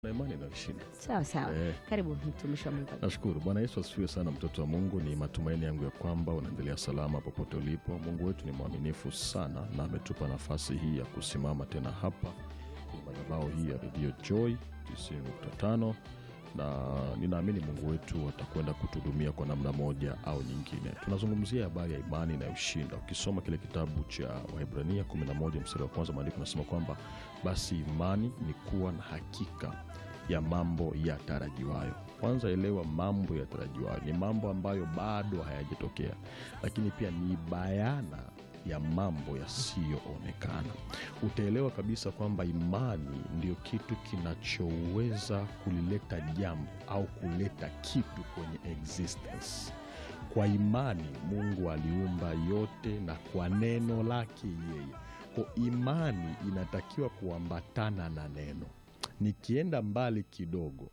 na imani inayoshinda. Sawa sawa, Eh. karibu mtumishi wa Mungu. Nashukuru Bwana Yesu asifiwe sana, mtoto wa Mungu. Ni matumaini yangu ya kwamba unaendelea salama popote ulipo. Mungu wetu ni mwaminifu sana na ametupa nafasi hii ya kusimama tena hapa kwenye madhabahu hii ya redio Joy 90.5 na ninaamini Mungu wetu atakwenda kutuhudumia kwa namna moja au nyingine. Tunazungumzia habari ya imani inayoshinda. Ukisoma kile kitabu cha Waebrania 11 mstari wa kwanza, maandiko nasema kwamba basi imani ni kuwa na hakika ya mambo yatarajiwayo. Kwanza elewa, mambo yatarajiwayo ni mambo ambayo bado hayajatokea, lakini pia ni bayana ya mambo yasiyoonekana. Utaelewa kabisa kwamba imani ndio kitu kinachoweza kulileta jambo au kuleta kitu kwenye existence. Kwa imani Mungu aliumba yote na kwa neno lake yeye. Kwa imani inatakiwa kuambatana na neno. Nikienda mbali kidogo,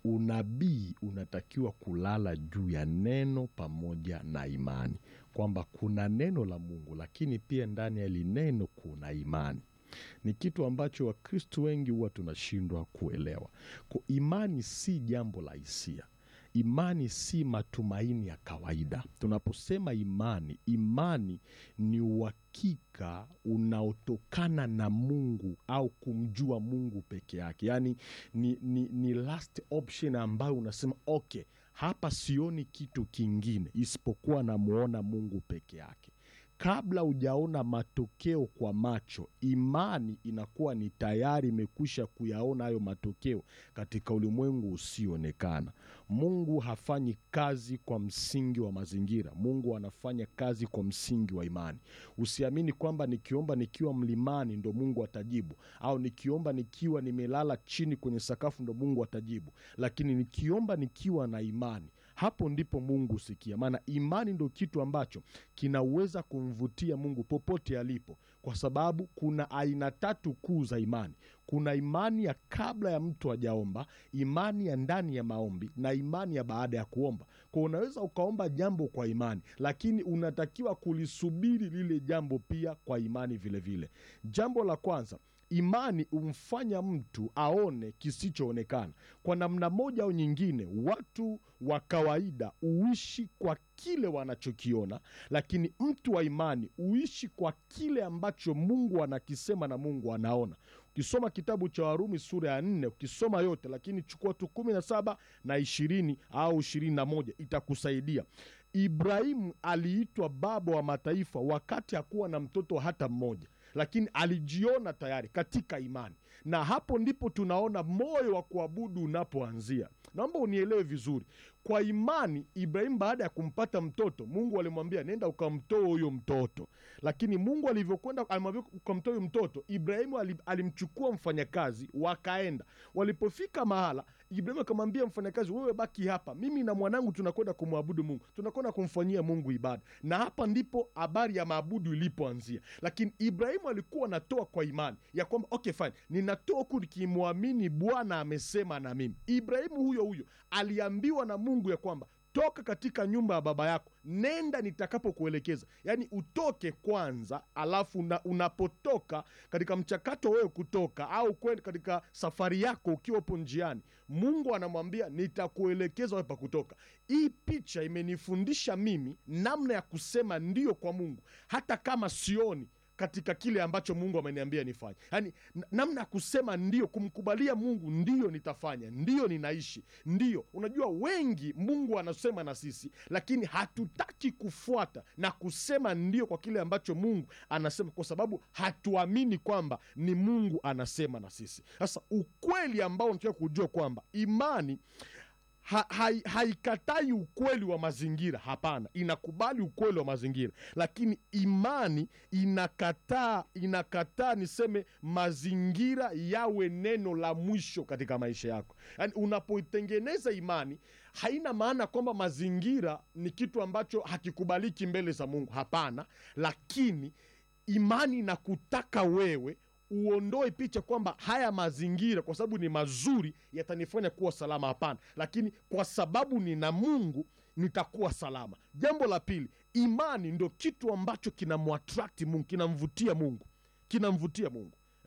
unabii unatakiwa kulala juu ya neno pamoja na imani, kwamba kuna neno la Mungu, lakini pia ndani ya hili neno kuna imani. Ni kitu ambacho Wakristo wengi huwa tunashindwa kuelewa. Kwa imani si jambo la hisia. Imani si matumaini ya kawaida. Tunaposema imani, imani ni uhakika unaotokana na Mungu au kumjua Mungu peke yake, yaani ni, ni, ni last option ambayo unasema okay, hapa sioni kitu kingine isipokuwa namwona Mungu peke yake. Kabla hujaona matokeo kwa macho, imani inakuwa ni tayari imekwisha kuyaona hayo matokeo katika ulimwengu usioonekana. Mungu hafanyi kazi kwa msingi wa mazingira. Mungu anafanya kazi kwa msingi wa imani. Usiamini kwamba nikiomba nikiwa mlimani ndo Mungu atajibu, au nikiomba nikiwa nimelala chini kwenye sakafu ndo Mungu atajibu, lakini nikiomba nikiwa na imani hapo ndipo Mungu husikia. Maana imani ndo kitu ambacho kinaweza kumvutia Mungu popote alipo, kwa sababu kuna aina tatu kuu za imani. Kuna imani ya kabla ya mtu hajaomba, imani ya ndani ya maombi na imani ya baada ya kuomba. Kwa unaweza ukaomba jambo kwa imani, lakini unatakiwa kulisubiri lile jambo pia kwa imani vilevile vile. Jambo la kwanza Imani humfanya mtu aone kisichoonekana. Kwa namna moja au nyingine, watu wa kawaida huishi kwa kile wanachokiona, lakini mtu wa imani huishi kwa kile ambacho Mungu anakisema na Mungu anaona. Ukisoma kitabu cha Warumi sura ya nne, ukisoma yote, lakini chukua tu kumi na saba na ishirini au ishirini na moja itakusaidia. Ibrahimu aliitwa baba wa mataifa wakati hakuwa na mtoto hata mmoja lakini alijiona tayari katika imani, na hapo ndipo tunaona moyo wa kuabudu unapoanzia. Naomba unielewe vizuri. Kwa imani, Ibrahimu baada ya kumpata mtoto, Mungu alimwambia nenda ukamtoa huyo mtoto, lakini Mungu alivyokwenda, alimwambia ukamtoa huyo mtoto, Ibrahimu alimchukua mfanyakazi, wakaenda. Walipofika mahala, Ibrahimu akamwambia mfanyakazi, wewe baki hapa, mimi na mwanangu tunakwenda kumwabudu Mungu, tunakwenda kumfanyia Mungu ibada. Na hapa ndipo habari ya maabudu ilipoanzia. Lakini Ibrahimu alikuwa anatoa kwa imani ya kwamba okay, fine, ninatoa huku nikimwamini Bwana amesema na mimi. Ibrahimu huyo huyo aliambiwa na Mungu ya kwamba toka katika nyumba ya baba yako, nenda nitakapokuelekeza. Yaani utoke kwanza, alafu una, unapotoka katika mchakato wewe kutoka au kwenda katika safari yako, ukiwa upo njiani, Mungu anamwambia nitakuelekeza wewe pa kutoka. Hii picha imenifundisha mimi namna ya kusema ndio kwa Mungu hata kama sioni katika kile ambacho Mungu ameniambia nifanye, yaani namna ya kusema ndio, kumkubalia Mungu, ndio nitafanya, ndio ninaishi, ndio. Unajua, wengi Mungu anasema na sisi, lakini hatutaki kufuata na kusema ndio kwa kile ambacho Mungu anasema, kwa sababu hatuamini kwamba ni Mungu anasema na sisi. Sasa ukweli ambao unataka kujua kwamba imani Ha, hai, haikatai ukweli wa mazingira. Hapana, inakubali ukweli wa mazingira, lakini imani inakataa inakataa, niseme mazingira yawe neno la mwisho katika maisha yako. Yaani, unapoitengeneza imani, haina maana kwamba mazingira ni kitu ambacho hakikubaliki mbele za Mungu. Hapana, lakini imani inakutaka wewe uondoe picha kwamba haya mazingira kwa sababu ni mazuri yatanifanya kuwa salama. Hapana, lakini kwa sababu nina Mungu nitakuwa salama. Jambo la pili, imani ndo kitu ambacho kinamwatrakti Mungu, kinamvutia Mungu, kinamvutia Mungu.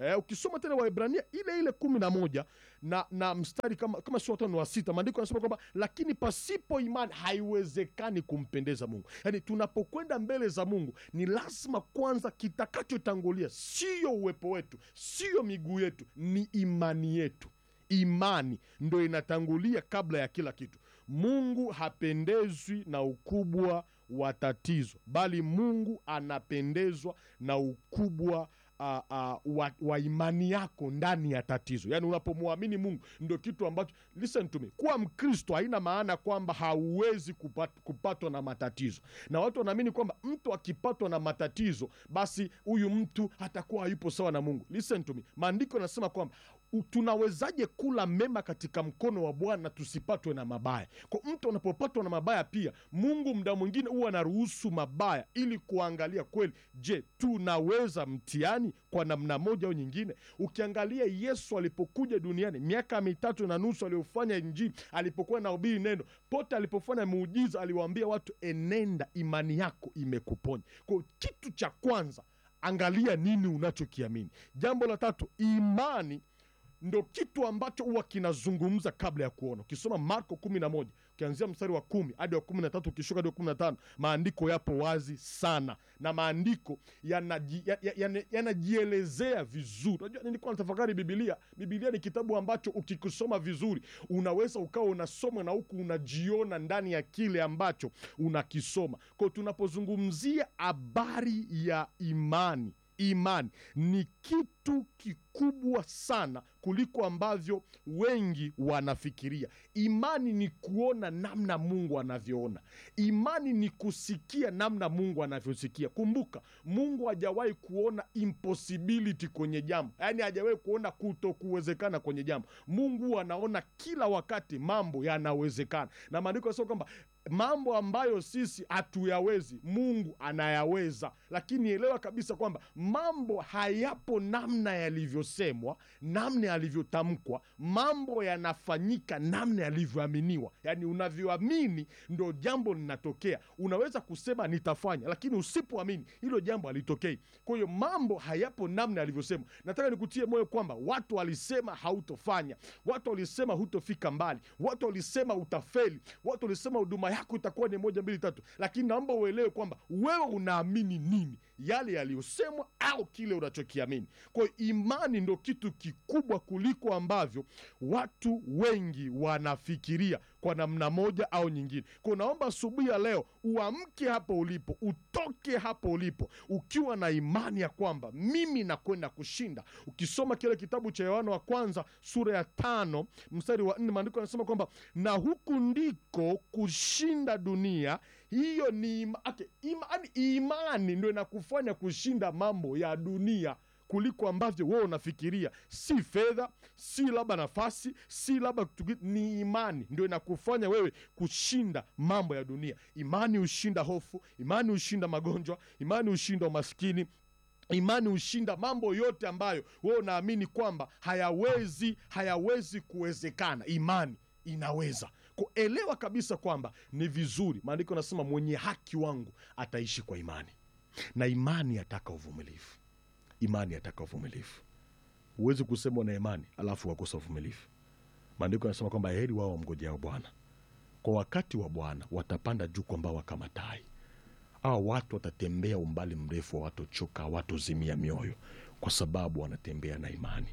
eh, ukisoma tena Waebrania ile ile kumi na moja na, na mstari kama, kama sio watano wa sita maandiko yanasema kwamba lakini pasipo imani haiwezekani kumpendeza Mungu. Yaani tunapokwenda mbele za Mungu ni lazima kwanza, kitakachotangulia sio uwepo wetu, sio miguu yetu, ni imani yetu. Imani ndo inatangulia kabla ya kila kitu. Mungu hapendezwi na ukubwa wa tatizo, bali Mungu anapendezwa na ukubwa uh, uh, wa, wa imani yako ndani ya tatizo. Yaani unapomwamini Mungu ndo kitu ambacho, listen to me, kuwa Mkristo haina maana kwamba hauwezi kupat, kupatwa na matatizo, na watu wanaamini kwamba mtu akipatwa na matatizo basi huyu mtu atakuwa hayupo sawa na Mungu. Listen to me, maandiko yanasema kwamba u- tunawezaje kula mema katika mkono wa Bwana tusipatwe na mabaya? Kwa mtu anapopatwa na mabaya, pia Mungu muda mwingine huwa anaruhusu mabaya ili kuangalia kweli, je, tunaweza mtihani kwa namna moja au nyingine. Ukiangalia Yesu alipokuja duniani miaka mitatu na nusu aliyofanya Injili, alipokuwa nahubiri neno, pote alipofanya muujiza, aliwaambia watu, enenda, imani yako imekuponya. Kwa kitu cha kwanza, angalia nini unachokiamini. Jambo la tatu, imani ndo kitu ambacho huwa kinazungumza kabla ya kuona. Ukisoma Marko kumi na moja ukianzia mstari wa kumi hadi wa kumi na tatu ukishuka hadi wa kumi na tano maandiko yapo wazi sana, na maandiko yanaji- ya- ya- yana- yanajielezea vizuri. Unajua, nilikuwa natafakari Bibilia. Bibilia ni kitabu ambacho ukikisoma vizuri unaweza ukawa unasoma na huku unajiona ndani ya kile ambacho unakisoma. Kwao tunapozungumzia habari ya imani imani ni kitu kikubwa sana kuliko ambavyo wengi wanafikiria. Imani ni kuona namna Mungu anavyoona. Imani ni kusikia namna Mungu anavyosikia. Kumbuka, Mungu hajawahi kuona impossibility kwenye jambo, yaani hajawahi kuona kutokuwezekana kwenye jambo. Mungu anaona kila wakati mambo yanawezekana, na maandiko yanasema kwamba mambo ambayo sisi hatuyawezi Mungu anayaweza. Lakini elewa kabisa kwamba mambo hayapo namna yalivyosemwa, namna yalivyotamkwa. Mambo yanafanyika namna yalivyoaminiwa, yaani unavyoamini ndo jambo linatokea. Unaweza kusema nitafanya, lakini usipoamini hilo jambo halitokei. Kwa hiyo mambo hayapo namna yalivyosemwa. Nataka nikutie moyo kwamba watu walisema hautofanya, watu walisema hutofika mbali, watu walisema utafeli, watu walisema huduma yako itakuwa ni moja mbili tatu, lakini naomba uelewe kwamba wewe unaamini nini, yale yaliyosemwa au kile unachokiamini. Kwa hiyo imani ndo kitu kikubwa kuliko ambavyo watu wengi wanafikiria kwa namna moja au nyingine. Kwa hiyo naomba asubuhi ya leo uamke hapo ulipo, utoke hapo ulipo ukiwa na imani ya kwamba mimi nakwenda kushinda. Ukisoma kile kitabu cha Yohana wa kwanza sura ya tano mstari wa nne maandiko yanasema kwamba na huku ndiko kushinda dunia. Hiyo ni ima, okay, ima, yani imani ndo inakufanya kushinda mambo ya dunia kuliko ambavyo wewe unafikiria. Si fedha, si labda nafasi, si labda kitu ki- ni imani ndio inakufanya wewe kushinda mambo ya dunia. Imani hushinda hofu, imani hushinda magonjwa, imani hushinda umaskini, imani hushinda mambo yote ambayo wewe unaamini kwamba hayawezi hayawezi kuwezekana. Imani inaweza kuelewa kabisa kwamba ni vizuri. Maandiko anasema mwenye haki wangu ataishi kwa imani, na imani yataka uvumilivu. Imani yataka uvumilivu. Huwezi kusema una imani alafu wakosa uvumilivu. Maandiko yanasema kwamba heri wao wamngojao Bwana, kwa wakati wa Bwana watapanda juu kwa mbawa kama tai. Hao watu watatembea umbali mrefu, hawatochoka, hawatozimia mioyo, kwa sababu wanatembea na imani.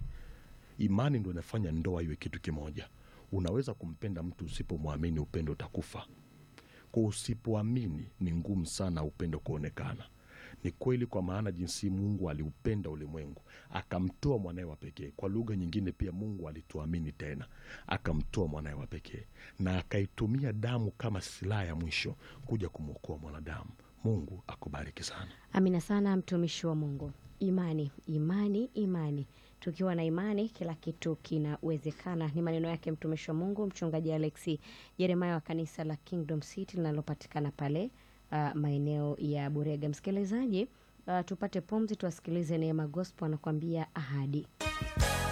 Imani ndo inafanya ndoa iwe kitu kimoja. Unaweza kumpenda mtu usipomwamini, upendo utakufa. Kwa usipoamini, ni ngumu sana upendo kuonekana. Ni kweli, kwa maana jinsi Mungu aliupenda ulimwengu akamtoa mwanaye wa pekee. Kwa lugha nyingine pia, Mungu alituamini tena akamtoa mwanaye wa pekee na akaitumia damu kama silaha ya mwisho kuja kumwokoa mwanadamu. Mungu akubariki sana. Amina sana mtumishi wa Mungu. Imani, imani, imani. Tukiwa na imani kila kitu kinawezekana. Ni maneno yake mtumishi wa Mungu mchungaji Alexi Jeremiah wa kanisa la Kingdom City linalopatikana pale uh, maeneo ya Burega. Msikilizaji, uh, tupate pumzi, tuwasikilize Neema Gospel anakuambia ahadi.